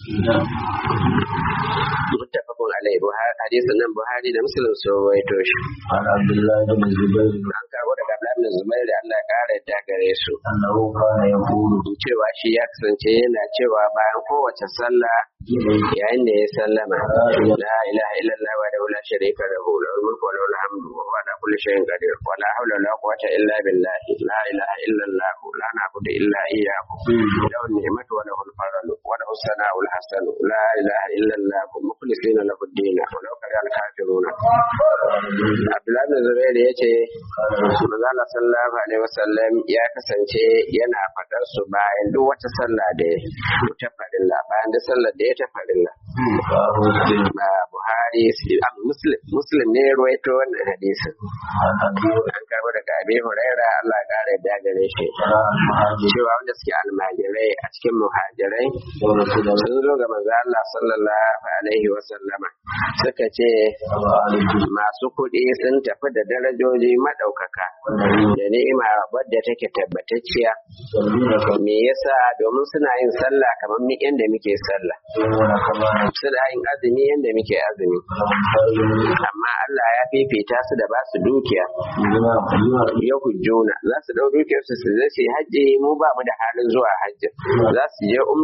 S1: muttafaqun alaihi buhari hadisin nan buhari da muslim sun rawaito shi
S2: عن عبد الله بن الزبير
S1: an kawo daga Abdullahi bin Zubair da Allah ya kare da gare su
S2: أنه كان يقول
S1: cewa shi ya kasance yana cewa bayan kowace sallah yayin da ya sallama la ilaha illallah wa la sharika lahu lahul mulku wa lahul hamdu wa huwa ala kulli shay'in qadir wa la hawla wa la quwwata illa billah la ilaha illallah la na'budu illa iyyahu lahu ni'matu wa lahu al-fadlu wa lahu as-sana'u al-hasan la ilaha illallah mukhlisina lahu ad-din wa law kariha al-kafirun Abdullah bin Zubair yace Manzo Allah sallallahu alaihi wasallam ya kasance yana fadar su bayan duk wata sallah da ya ta farilla bayan duk sallar da ya ta farilla ba Buhari am Muslim Muslim ne ya ruwaito wannan hadisin an karbo daga Abi Huraira Allah ya kare da gare shi cewa wanda suke almajirai a cikin muhajirai sun zo ga manzo Allah sallallahu alaihi wasallama suka ce masu kuɗi sun tafi da darajoji maɗaukaka da ni'ima wadda take tabbatacciya me yasa domin suna yin sallah kamar mi yanda muke sallah suna yin azumi yanda muke azumi amma Allah ya fifita su da ba su dukiya ya hujjuna za su dau dukiyar su su zai hajji mu ba mu da halin zuwa hajji za su je umra da dukiyar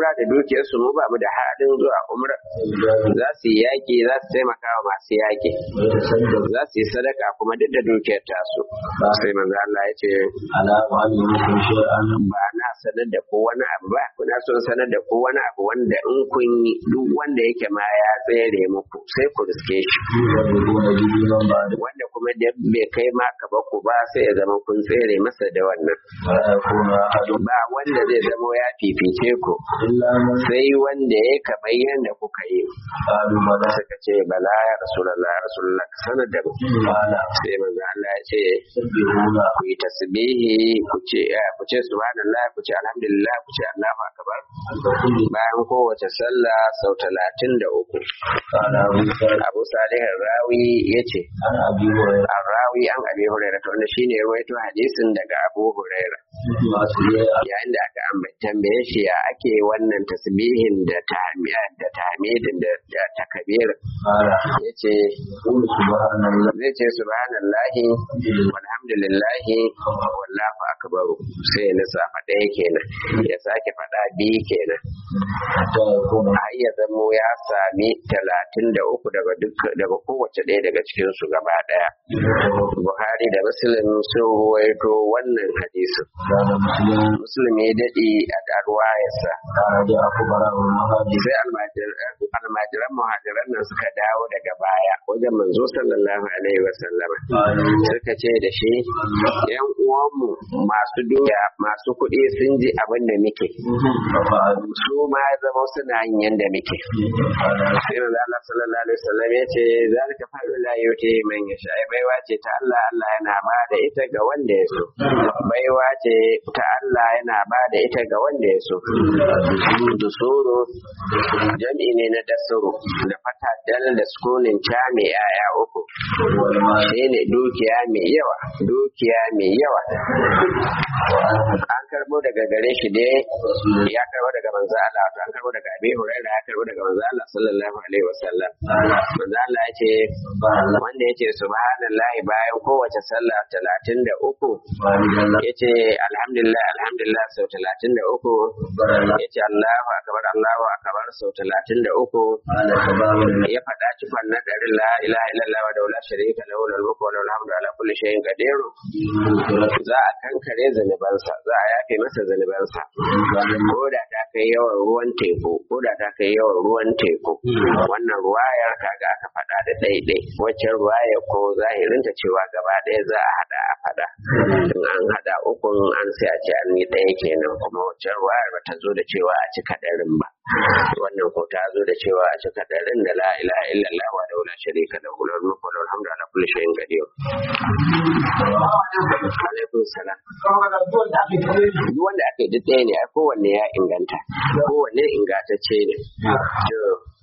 S1: dukiyarsu mu ba mu da halin zuwa umra za su yi yaƙi za su taimaka wa masu yaƙi za su yi sadaka kuma duk da dukiyar tasu sai manzo Allah ya ce
S2: على معلمكم شيئا
S1: ba na sanar da ko wani abu ba kuna son sanar da ko wani abu wanda in kun yi duk wanda yake ma ya tsere muku sai ku riske shi
S2: يضربون به من بعد
S1: wanda kuma da bai kai ma ka ba ku ba sai ya zama kun tsere masa da wannan
S2: ولا يكون أحد
S1: ba wanda zai zama ya fifice ku
S2: إلا من
S1: sai wanda ya kamar yadda kuka yi
S2: قالوا بلى
S1: suka ce bala ya rasulullah ya rasulullah ka sanar da mu
S2: قال
S1: sai manzo Allah ya ce
S2: سبحونا
S1: ku yi tasbihi ku ce eh, ku ce subhanallah ku ce alhamdulillah ku ce Allahu akbar
S2: عند كل
S1: bayan kowace sallah sau talatin da uku
S2: قال أبو سعيد
S1: abu salih rawi ya ce
S2: عن أبي هريرة
S1: an rawi an abi huraira to wanda shine ya rawaito hadisin daga abu huraira
S2: ما سيئة
S1: yayin da aka amba- tambaye shi ya ake wannan tasbihin da tahmiya da tahmidin da da takbir
S2: قال
S1: yace
S2: قل سبحان الله
S1: zai ce subhanallahi walhamdulillahi wallahu akbar sai ya lissafa ɗaya kenan ya sake faɗa biyu kenan
S2: حتى يكون
S1: har ya zamo ya sami talatin da uku daga duk daga kowace ɗaya daga cikin su gaba ɗaya buhari da muslim sun ruwaito wannan hadisin
S2: كان مسلم
S1: muslim ya daɗe a ɗarwayarsa
S2: كان جاء فقراء المهاجر
S1: sai almajir- almajiran muhajiran nan suka dawo daga baya wajen manzo sallallahu alaihi wasallam
S2: قالوا
S1: suka ce da shi yan uwanmu masu doya masu kuɗi sun ji abin da muke
S2: ففعلوا
S1: su ma ya zama suna yin yanda muke
S2: قال
S1: sai manzo Allah sallallahu alaihi wasallam ya ce zalika fa'lu la yuti man yasha ai baiwa ce ta Allah Allah yana ba da ita ga wanda ya so baiwa ce ta Allah yana ba da ita ga wanda ya so dusuru jami'i ne na dasuru da fata dal da sukunin ta mai yaya uku
S2: والمال
S1: shi ne dukiya mai yawa dukiya mai yawa an karbo daga gare shi dai ya karbo daga manzo Allah wato an karbo daga Abi Hurairah ya karbo daga manzo Allah sallallahu alaihi wasallam manzo Allah ya ce wanda ya ce subhanallahi bayan kowace sallah talatin da uku ya ce alhamdulillah alhamdulillah sau talatin da uku ya ce Allahu akbar Allahu akbar sau talatin da uku ya faɗa cikon na ɗarin la ilaha illallah wa daula sharika lahu lahul mulku wa lahul hamdu ala kulli shay'in qadir za a kankare zanubansa za a yafe masa zanubansa ko da ta kai yawan ruwan teku ko da ta kai yawan ruwan teku wannan ruwayar kaga aka faɗa da ɗaiɗai wacce ruwayar ko zahirinta cewa gaba ɗaya za a haɗa a faɗa in an haɗa ukun an sai a ce an yi ɗaya kenan kuma wacce ruwayar ba ta zo da cewa a cika ɗarin ba wannan ko ta zo da cewa a cika ɗarin da la ilaha illallah wa daula sharika da hular mulku wa lahul hamdu ala kulli shay'in qadir alaikum salam duk wanda aka yi duk ɗaya ne a kowanne ya inganta kowanne ingantacce ne to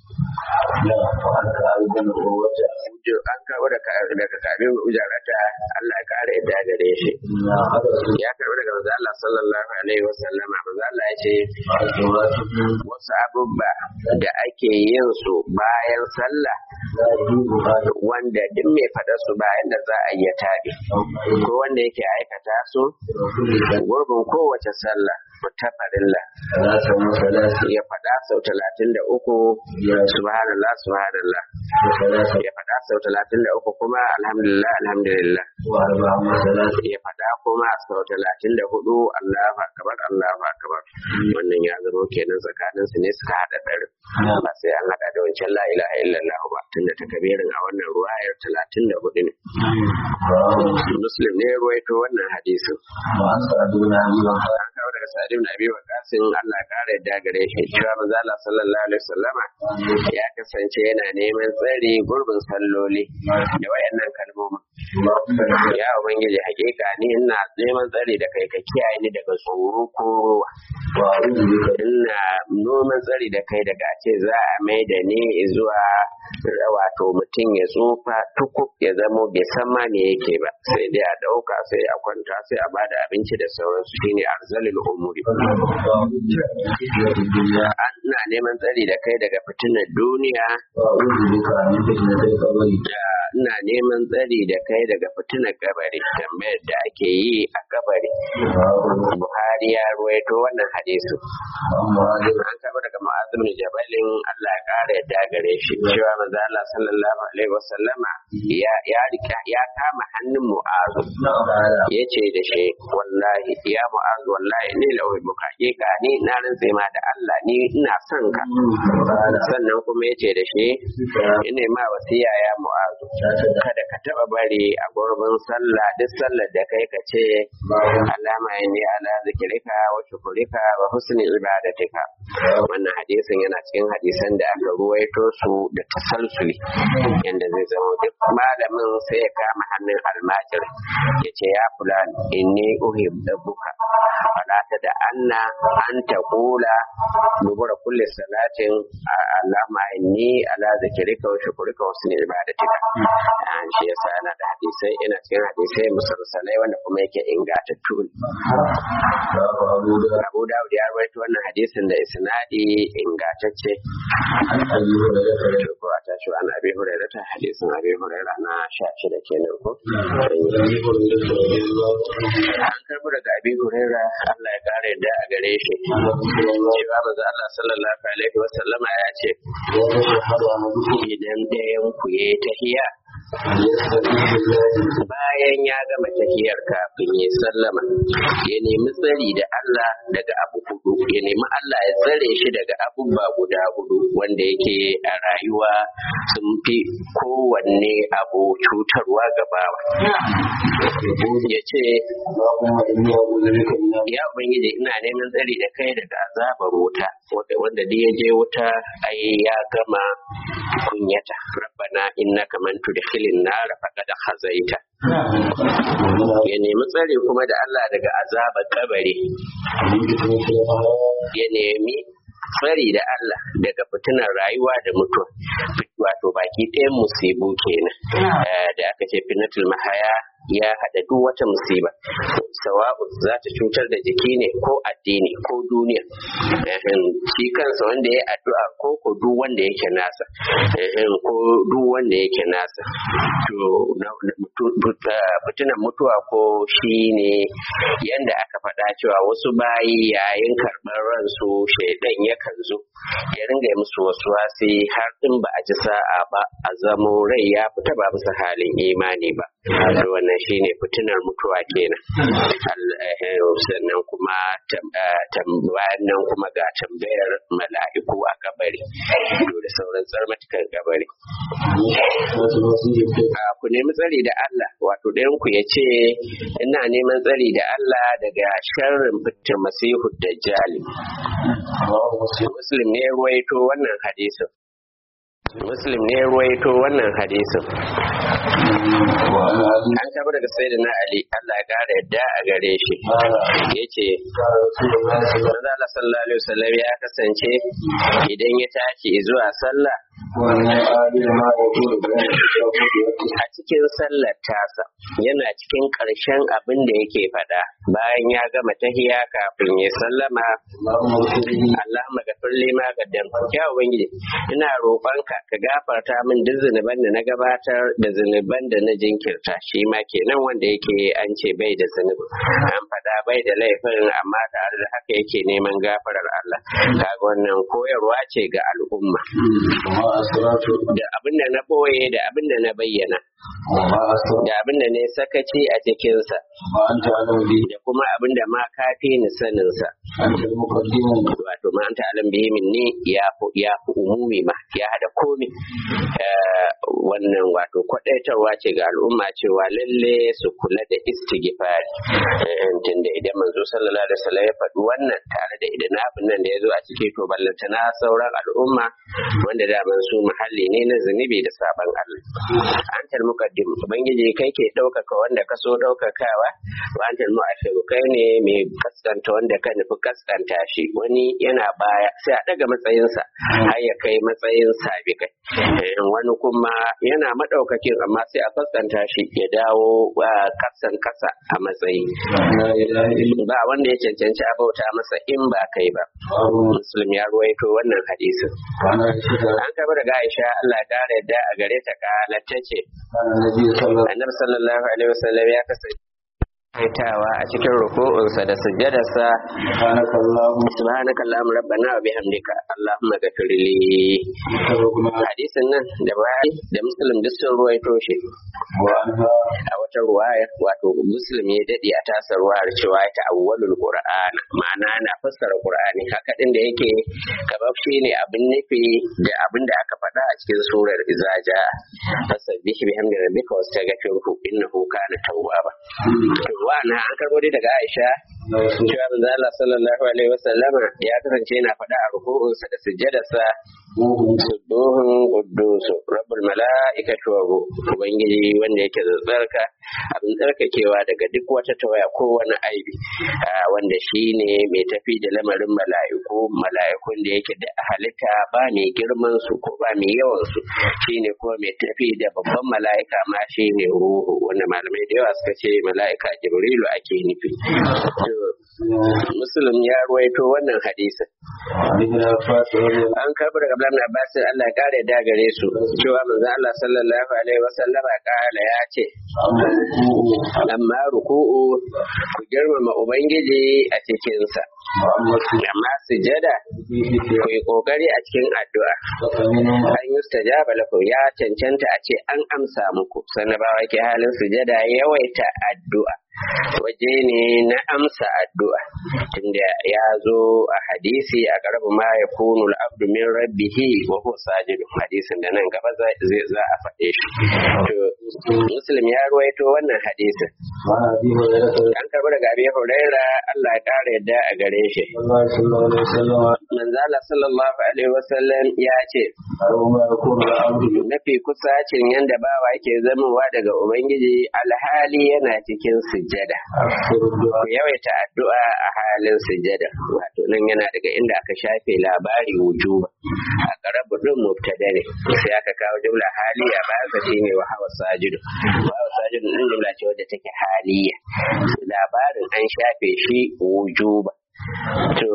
S1: Ujo an karɓo daga daga kabin ujarata Allah ya kare yadda gare shi ya karɓo daga manzo Allah sallallahu alaihi wasallam manzo Allah ya ce wasu abubba da ake yin su bayan sallah wanda duk mai faɗa su bayan da za a iya tabi ko wanda yake aikata su gurbin kowace sallah ta farilla ya faɗa sau talatin da uku subhanallah subhanallah ya faɗa sau talatin da uku kuma alhamdulillah alhamdulillah ya faɗa kuma sau talatin da hudu Allahu akbar Allahu akbar wannan ya zama kenan tsakanin su ne suka haɗa ɗarin ba sai an haɗa da wancan la ilaha illallah ba tunda ta kabirin a wannan ruwayar talatin da hudu ne muslim ne ya ruwaito wannan hadisin an kawo daga sa'ad ibn abi waqas Allah ya kare yadda gare shi cewa manzo Allah sallallahu alaihi wasallama ya kasance yana neman tsari gurbin salloli da wayannan kalmomin ya ubangiji hakika ni ina neman tsari da kai ka kiyaye ni daga tsoro ko ruwa ina noman tsari da kai daga ce za a mai da ni zuwa wato mutum ya tsufa tukuk ya zamo bai san ma me yake ba sai dai a dauka sai a kwanta sai a bada abinci da sauransu shine arzalil umuri ina neman tsari da kai daga fitinar duniya ina neman tsari da kai daga fitinar kabari tambayar da ake yi a kabari buhari ya ruwaito wannan hadisu an karɓi daga mu'azzim bin jabalin Allah ya ƙara yadda gare shi cewa manzo Allah sallallahu alaihi wasallama ya ya rika ya kama hannun mu'azu yace da shi wallahi ya mu'azu wallahi ni la uhibbuka ka ni na rantsa ma da Allah ni ina son ka sannan kuma yace da shi ina ma wasiya ya mu'azu kada ka taba bari a gurbin sallah duk sallar da kai ka ce alama ne ala zikirika wa shukurika wa husni ibadatika wannan hadisin yana cikin hadisan da aka ruwaito su da tasalsuli yanda zai zama duk malamin sai ya kama hannun almajir ya ce ya fulan inni uhibbuka fala ta da anna an ta kula dubura kulli salatin alama inni ala zikrika wa shukrika wa husni ibadatika an shi yasa yana da hadisai ina cikin hadisai musalsalai wanda kuma yake ingantattu Abu Dawud ya rawaito wannan hadisin da isnadi ingantacce ko a tashi an abi hurairah ta hadisin abi hurairah na sha shida kenan ko an karbo daga abi hurairah Allah ya kare da a gare shi cewa manzo Allah sallallahu alaihi wa sallama ya ce idan ɗayan ku yayi tahiya bayan ya gama tahiyar kafin ya sallama ya nemi tsari da Allah daga abu hudu ya nemi Allah ya tsare shi daga abubuwa guda hudu wanda yake a rayuwa sun fi kowanne abu cutarwa ga bawa ya ce ya ubangiji ina neman tsari da kai daga azabar wuta wanda duk ya je wuta ai ya gama kunyata rabbana innaka man tudkhilin nar faqad khazaita ya nemi tsare kuma da Allah daga azabar kabari ya nemi tsari da Allah daga fitinar rayuwa da mutuwa wato baki ɗayan musibu kenan da aka ce fitnatul mahaya ya haɗa duk wata musiba sawa'u za ta cutar da jiki ne ko addini ko duniya shi kansa wanda ya addu'a ko ko duk wanda yake nasa ko duk wanda yake nasa to fitinan mutuwa ko shi ne yanda aka faɗa cewa wasu bayi yayin karɓar ransu shaidan yakan zo ya ringa musu wasu wasi har in ba a ji sa'a ba a zamo rai ya fita ba bisa halin imani ba wannan shine fitinar mutuwa kenan sannan kuma bayan nan kuma ga tambayar mala'iku a kabari da sauran tsarmatukan kabari ku nemi tsari da Allah wato ɗayan ku ya ce ina neman tsari da Allah daga sharrin fitar masihu dajjali muslim ne ruwaito wannan hadisin muslim ne ruwaito wannan hadisin an kaba daga sai da na ali Allah ya kara yadda a gare shi ya ce Allah sallallahu alaihi wasallam ya kasance idan ya tashi zuwa sallah a cikin sallar tasa yana cikin ƙarshen abin da yake faɗa bayan ya gama tahiya kafin ya sallama Allah magafir lima gaddam ya ubangiji ina roƙonka ka gafarta min duk zunuban da na gabatar da zunuban da na jinkirta shi ma kenan wanda yake an ce bai da zunubi an faɗa bai da laifin amma tare da haka yake neman gafarar Allah kaga wannan koyarwa ce ga al'umma da abin da na boye da abin da na bayyana da abin da ne sakaci a cikinsa da kuma abin da ma kafi ni saninsa wato ma anta alam bihi minni ya ya umumi ma ya hada komi wannan wato kwadaitarwa ce ga al'umma cewa lalle su kula da istighfari tunda idan manzo sallallahu alaihi wasallam ya faɗi wannan tare da idan abin nan da ya zo a ciki to ballanta na sauran al'umma wanda da su muhalli ne na zunubi da sabon Allah antal muqaddim ubangiji kai ke ɗaukaka wanda ka so ɗaukakawa wa antal mu'akhiru kai ne mai kaskanta wanda ka nufi kaskanta shi wani yana baya sai a daga matsayinsa har ya kai matsayin sabikai wani kuma yana madaukakin amma sai a kaskanta shi ya dawo kasan kasa a matsayi ba wanda ya cancanci a bauta masa in ba kai ba muslim ya ruwaito wannan hadisin an kaba daga aisha Allah ya kare yadda a gare ta kala ta ce
S2: وكان النبي صلى الله
S1: annabi sallallahu alaihi wasallam ya kasance kaitawa a cikin ruku'unsa da sujjadarsa
S2: سبحانك اللهم
S1: subhanaka allahumma rabbana wa bihamdika allahumma ghafir li
S2: وتوبنا
S1: hadisin nan da bai da muslim duk sun ruwaito shi
S2: وعنها
S1: a wata ruwayar wato muslim ya dade a tasar ruwayar cewa ta awwalul qur'an ma'ana na fassara qur'ani haka din da yake kamar shi ne abin nufi da abin da aka faɗa a cikin surar izaja fasabbih bihamdi rabbika wastaghfirhu innahu kana tawwaba wa na an karbo dai daga Aisha cewa manzo Allah sallallahu alaihi wasallama ya kasance yana faɗa a ruku'unsa da sujjadarsa subuhun quddusu rabbul mala'ikati wa ruh ubangiji wanda yake tsarka abin tsarkakewa daga duk wata tawaya ko wani aibi Ah, wanda shine mai tafi da lamarin mala'iku mala'ikun da yake da halitta ba mai girman su ko ba mai yawan su shine kuma mai tafi da babban mala'ika ma shine ruhu wanda malamai da yawa suka ce mala'ika jibrilu ake nufi To, muslim ya ruwaito wannan hadisin
S2: عن ابن عباس رضي الله
S1: an karɓi daga Abdullahi bin Abbas Allah ya kare da gare su cewa manzo Allah sallallahu alaihi wasallama kala ya ce
S2: عنه الركوع
S1: amma ruku'u ku girmama ubangiji a cikin sa
S2: وأما السجود
S1: amma sujada
S2: في ذكر
S1: ku yi kokari a cikin addu'a
S2: فمنهم
S1: an yi stajaba lakum ya cancanta a ce an amsa muku sannan ba ke halin sujada yawaita addu'a waje ne na amsa addu'a tunda ya zo a hadisi a karabu ma ya kunu abdu min rabbihi wa huwa sajidun hadisin da nan gaba zai za a faɗe shi to muslim ya ruwaito wannan hadisin
S2: وعن أبي هريرة رضي
S1: an karɓi daga abi huraira Allah ya ƙara yadda a gare shi
S2: الله صلى الله عليه وسلم
S1: manzo Allah sallallahu alaihi wasallam ya ce
S2: أو ما يكون العبد
S1: mafi kusacin yanda bawa yake zamowa daga Ubangiji alhali yana cikin sujjada.
S2: أكثر
S1: Ku
S2: الدعاء
S1: yawaita addu'a a halin sujjada. Wato nan yana daga inda aka shafe labari wujuba. A ƙarabu ɗin mubtada ne. Sai aka kawo jumla haliya bayan sa shine wa hawa sajidu. Wa hawa sajidu ɗin jumla ce wadda take haliya. Labarin an shafe shi wujuba. To,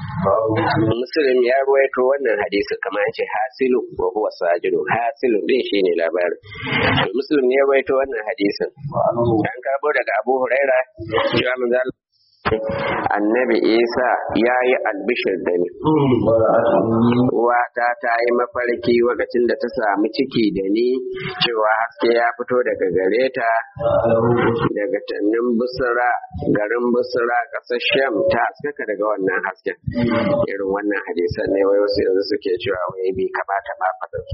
S1: Muslim ya ruwaito wannan hadisi kamar ya ce hasilu wa huwa sajidu hasilu din shine labarin to Muslim ya ruwaito wannan hadisin
S2: وعنه
S1: an karbo daga Abu Huraira cewa manzo Allah Annabi Isa ya yi albishir da ni
S2: ورأت أمي
S1: uwata ta yi mafarki lokacin da ta samu ciki da ni cewa haske ya fito daga gare ta
S2: له
S1: daga tannin busra garin busra ƙasar sham ta haskaka daga wannan hasken irin wannan hadisan ne wai wasu yanzu suke cewa wai bai kamata ma faɗa